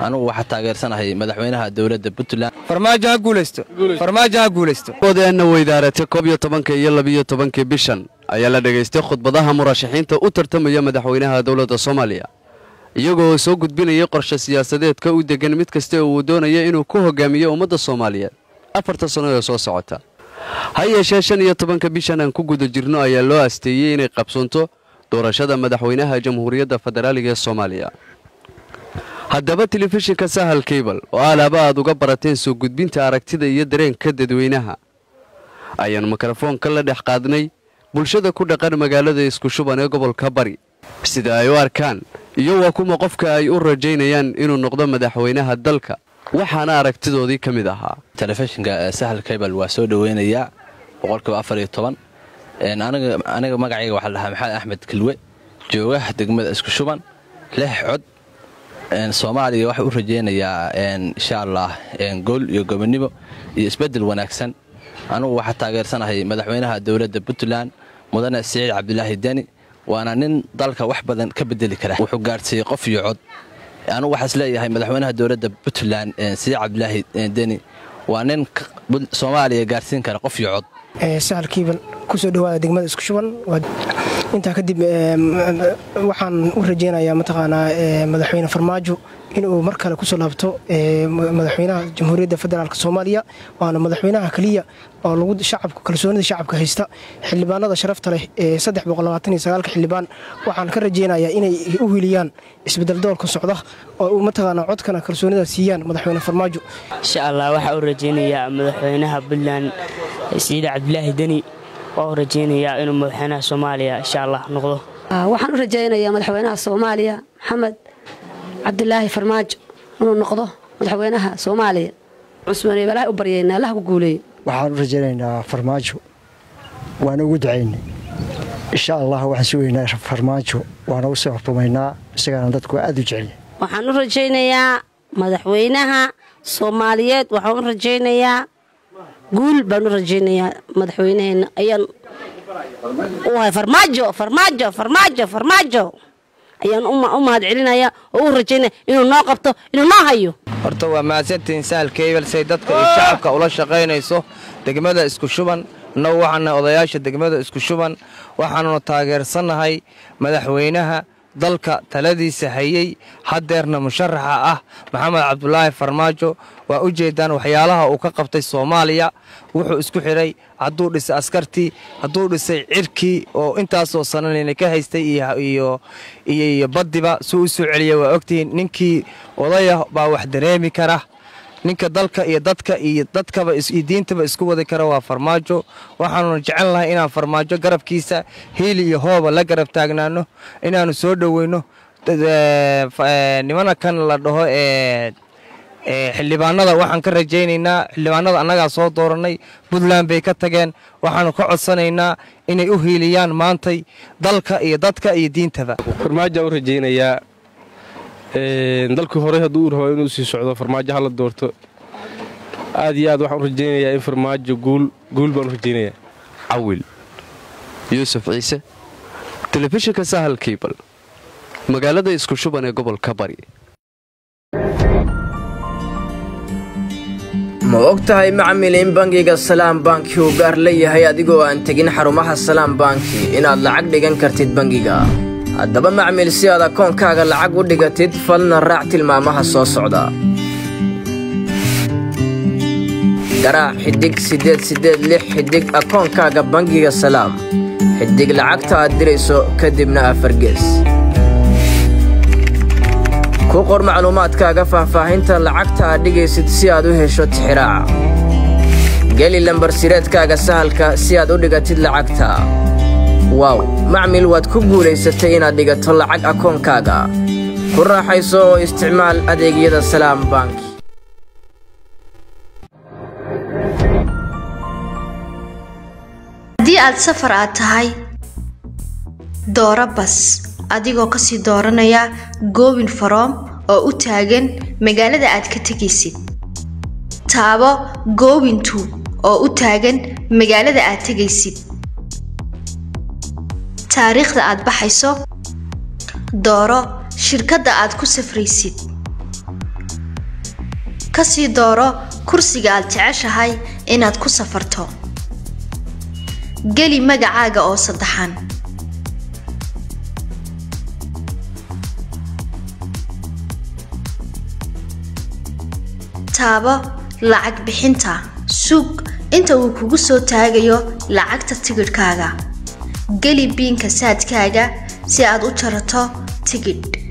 anugu waxaa taageersanahay madaxweynaha dowladda puntland farmaajo ha guulaysto farmaajo ha guulaysto odeena weydaaratay koob iyo tobanka iyo labiyo tobankii bishan ayaa la dhegaystay khudbadaha murashaxiinta u tartamaya madaxweynaha dowladda soomaaliya iyagoo soo gudbinayay qorshe siyaasadeedka u degan mid kasta uu doonaya inuu ku hogaamiyo ummadda soomaaliyeed afarta sano ee soo socota ha yeeshee shan iyo tobanka bishan aan ku guda jirno ayaa loo asteeyey inay qabsoonto doorashada madaxweynaha jamhuuriyadda federaaliga ee soomaaliya haddaba telefishinka sahal kaybal oo alaaba aad uga barateen soo gudbinta aragtida iyo dareenka dadweynaha ayaan mikrofoonka la dhex qaadnay bulshada ku dhaqan magaalada isku shuban ee gobolka bari sida ay u arkaan iyo waa kuma qofka ay u rajaynayaan inuu noqdo madaxweynaha dalka waxaana aragtidoodii ka mid ahaa telefishinka sahal kaybal waa soo dhoweynayaa boqolkiiba afar iyo toban aniga magacayga waxaa lahaa maxamed axmed kilwe joogaha degmada isku shuban lix cod soomaaliya waxaa u rajaynayaa insha allah gool iyo gobonnimo iyo isbeddel wanaagsan anugu waxaa taageersanahay madaxweynaha dowladda puntland mudane siciid cabdulaahi deni waana nin dalka wax badan ka bedeli kara wuxuu gaadhsiiyey qof iyo cod anugu waxaas leeyahay madaxweynaha dowladda puntland siciid cabdulaahi deni waa nin soomaaliya gaadhsiin kara qof iyo cod sahal kiibal kusoo dhawaada degmada isku shuban intaa kadib waxaan u rajeynayaa mataqaanaa madaxweyne farmaajo inuu mar kale kusoo laabto madaxweynaha jamhuuriyadda federaalk soomaaliya waana madaxweynaha keliya oo lagu shacabka kalsoonida shacabka haysta xildhibaanada sharafta leh ee xildhibaan waxaan ka rajeynayaa inay u hiliyaan isbedel doolka socda oo mataqaanaa codkana kalsoonida siiyaan madaxweyne farmaajo insha allah waxaa u rajeynayaa madaxweynaha puntland siciid cabdilaahi deni waa u rajeynayaa inuu madaxweynaha soomaaliya insha allah noqdo waxaan u rajaynayaa madaxweynaha soomaaliya maxamed cabdilaahi farmaajo inuu noqdo madaxweynaha soomaaliya cusmane balaa u baryeynaa allah ku guuleeye waxaan u rajaynaynaa farmaajo waana ugu ducaynay insha allah waxaan sugaynaa farmaajo waana u soo xukumaynaa isagaana dadku aad u jecel waxaan u rajaynayaa madaxweynaha soomaaliyeed waxaan u rajaynayaa guul baan u rajaynayaa madaxweynaheena ayaan u hay farmaajo farmaajo farmaajo farmaajo ayaan u mahad celinaya oo u rajaynaya inuu noo qabto inuu noo hayo horta waa mahadsantihiin sahal kaybal say dadka iyo shacabka ula shaqaynayso degmada isku shuban innagu waxaana odayaasha degmada isku shuban waxaannu taageersannahay madaxweynaha dalka taladiisa hayey haddeerna musharaxa ah maxamed cabdulaahi farmaajo waa u jeedaan waxyaalaha uu ka qabtay soomaaliya wuxuu isku xidhay hadduu dhisay askartii hadduu dhisay cirkii oo intaasoo sananina ka haystay iyo baddiba suu u soo celiya waa ogtihiin ninkii odaya baa wax dareemi kara ninka dalka iyo dadka iyo dadkaba iyo diintaba isku wadi kara waa farmaajo waxaanuna jecel lahay inaan farmaajo garabkiisa hiili iyo hooba la garab taagnaano inaannu soo dhoweyno nimana kan la dhaho xildhibaanada waxaan ka rajaynaynaa xildhibaanada annagaa soo doorannay puntland bay ka tageen waxaannu ka codsanaynaa inay u hiiliyaan maantay dalka iyo dadka iyo diintaba farmaajaan u rajaynayaa dalkii hore hadduu u rabo inuu sii socdo farmaajo hala doorto aad iyo aad waxaan u rajaynayaa in farmaajo guul baan u rajaynayaa cawil yuusuf ciise telefishinka sahal kaybal magaalada isku shuban ee gobolka bari ma og tahay macmil in bangiga salaam banki uu gaar leeyahay adigoo aan tegin xarumaha salaam banki inaad lacag dhigan kartid bangiga haddaba macmil si aad akoonkaaga lacag u dhigatid falna raac tilmaamaha soo socda garaac xidhig siddeed siddeed lix xidhig akoonkaaga bangiga salaam xidhig lacagta aad dirayso kadibna afargees ku qor macluumaadkaaga faahfaahinta lacagta aad dhigaysid si aad u hesho tixiraaca geli lambarsireedkaaga sahalka si aad u dhigatid lacagta waaw macmil waad ku guulaysatay inaad dhigato lacag akoonkaaga ku raaxayso oo isticmaal adeegyada salaam bank haddii aad safar aad tahay dooro bas adigoo kasii dooranaya goobin faroom oo u taagan magaalada aad ka tegaysid taabo goobintu oo u taagan magaalada aad tegaysid taariikhda aad baxayso dooro shirkadda aad ku safraysid kasii dooro kursiga aad jeceshahay inaad ku safarto geli magacaaga oo saddexan taabo lacag bixinta sug inta uu kugu soo taagayo lacagta tigidhkaaga geli biinka saadkaaga si aad u jarato tigidh